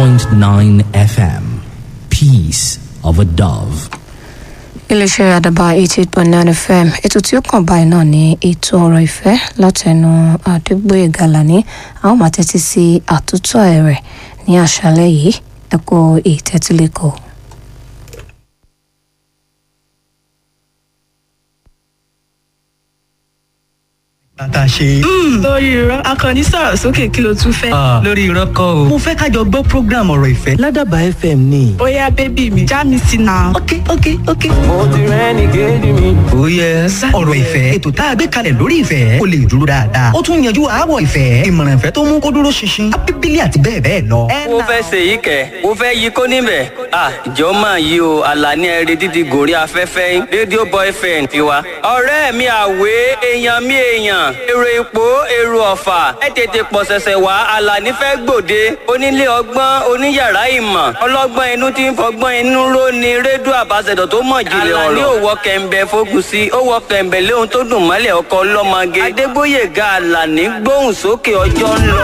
88.9 FM. Peace of a Dove. iléeṣẹ́ àdàbà eighty eight point nine fm ètò tí ó kàn báyìí náà ní ètò ọ̀rọ̀ ìfẹ́ látẹnu àdégbòye gàlàní a ó máa tẹ́tí sí àtúntò rẹ̀ ní àṣálẹ́ yìí ẹ kó ìtẹ́tílẹ́kọ̀ọ́. bàtà ṣe. lórí irọ́ akọni sọ̀rọ̀ sókè kí ló tún fẹ́. lórí irọ́ kọ́ o. mo fẹ́ ká jọ gbọ́ program ọ̀rọ̀ ìfẹ́ ládàbà fm ni. bóyá bébì mi já mi sí náà. ok ok ok. mo ti rẹ́ni kejì mi. oh yes. ọ̀rọ̀ ìfẹ́ ètò tá a gbé kalẹ̀ lórí ìfẹ́ kó lè dúró dáadáa. ó tún yanjú àáwọ̀ ìfẹ́ ìmọ̀ràn ìfẹ́ tó mú kó dúró ṣinṣin. abíbílẹ̀ àti bẹ́ẹ̀ bẹ́ẹ̀ lọ. mo fẹ́ ṣe yìí kẹ̀ mo fẹ́ yí kó níbẹ̀ ah ìjọ máa yí o àlàní ẹ̀rẹ́ dídì gòrí afẹ́fẹ́ yín rédíò boyfriend tiwa. ọ̀rẹ́ mi àwé èèyàn mi èèyàn èrò ipò èrò ọ̀fà ẹ tètè pọ̀ ṣẹ̀ṣẹ̀ wá àlàní fẹ́ gbòde onílé ọgbọ́n oníyàrá ìmọ̀ ọlọ́gbọ́n inú tí ń fọgbọ́n inú ró ni rédíò àbáṣẹ̀dọ̀ tó mọ̀ jìnlẹ̀ ọ̀rọ̀. àlàní ò wọ kẹ̀ǹbẹ̀ fogun sí ó wọ kẹ̀ǹbẹ̀ léhun tó dùn mọ́lẹ̀ ọkọ ọlọ́mọge adégbóyèga àlàní gbóhùn sókè ọjọ́ ń lọ.